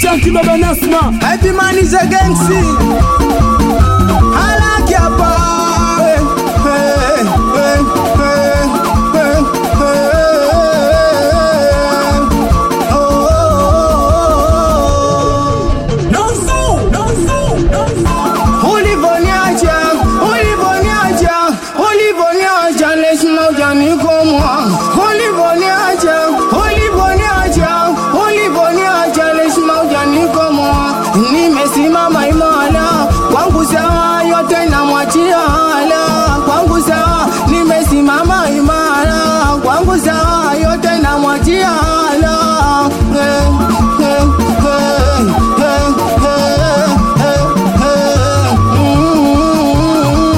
Chunky Baba Nasma Happy man is a gangster. I like your boy. Hey, hey, hey, hey, hey. Oh, oh, oh. Ulivoniacha, ulivoniacha, ulivoniacha, lazima ujanikomwa. Ulivoniacha, ulivoniacha, ulivoniacha, lazima ujanikomwa. Nimesimama imara, kwangu sawa, yote namwachia hala. Kwangu sawa, nimesimama imara, kwangu sawa, yote namwachia hala. Eh, eh, eh, eh, eh, eh, eh. Mm.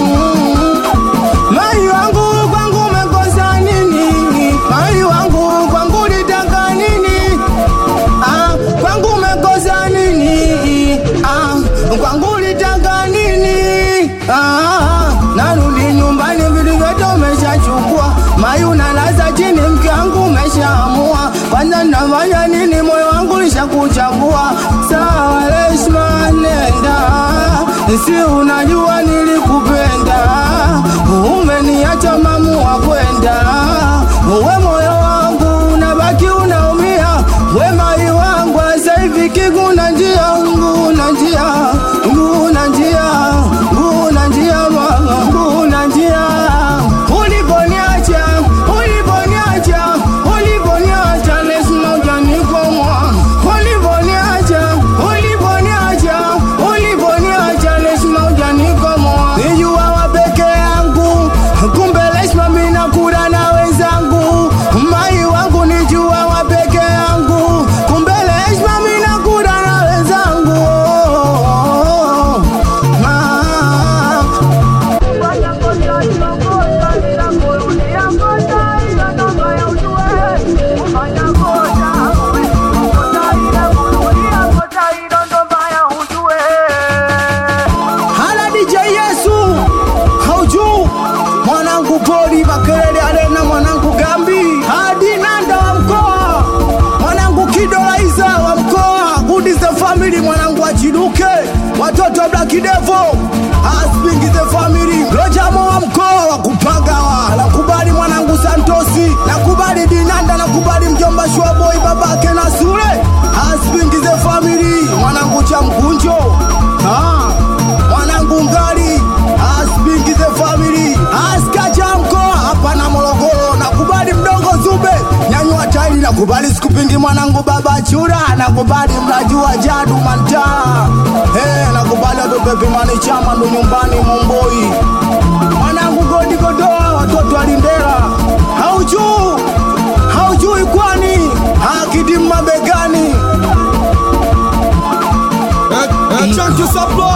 Mai wangu kwangu umekosa nini? Mai wangu kwangu litaka nini? Ah, kwangu umekosa nini? Ah, kwangu litaka nini? Ah, narudi nyumbani vitu vyote umeshachukua. Mai unalaza chini mke wangu umeshaamua. Kwanza nafanya nini? Moyo wangu lishakuchagua. Sawa, Reshma nenda. Si unajua nilikupenda. Umeniacha mamu wa kwenda. We moyo wangu unabaki unaumia. We mai wangu sasa hivi kiguna njia, nguna njia, nguna njia, nguna njia mama, nguna njia. Uliponiacha, uliponiacha, uliponiacha, lazima ujanikomwa. Uliponiacha, uliponiacha, uliponiacha, lazima ujanikomwa. Nijua wa peke yangu, kumbe lazima mimi nakula na wenzangu. Mai wangu nijua wa peke yangu, kumbe lazima mimi nakula na wenzangu. Ma- Hala DJ Yesu haujuu mwanangu poli makelele arena mwanangu gambi hadi nanda wa mkoa mwanangu kidolaiza wa mkoa good is the family mwanangu achiduke watoto wa black devil asping is the family lojamo wa mkoa wa kupagawa nakubali mwanangu santosi nakubali dinanda nakubali mjomba shwaboy babake na sule asping is the family mwanangu cha mkunjo ah mwanangu ngali aspingi the family askacha mkoa hapa na Morogoro nakubali mdogo Zube nyanyua tairi nakubali sikupingi mwanangu baba chura nakubali mnajua jadu mantaa hey, nakubali watopepi mani chama ndo nyumbani Momboi mwanangu godi godoa watoto alindera haujuu haujui kwani hakidi mabegani Chunky Supply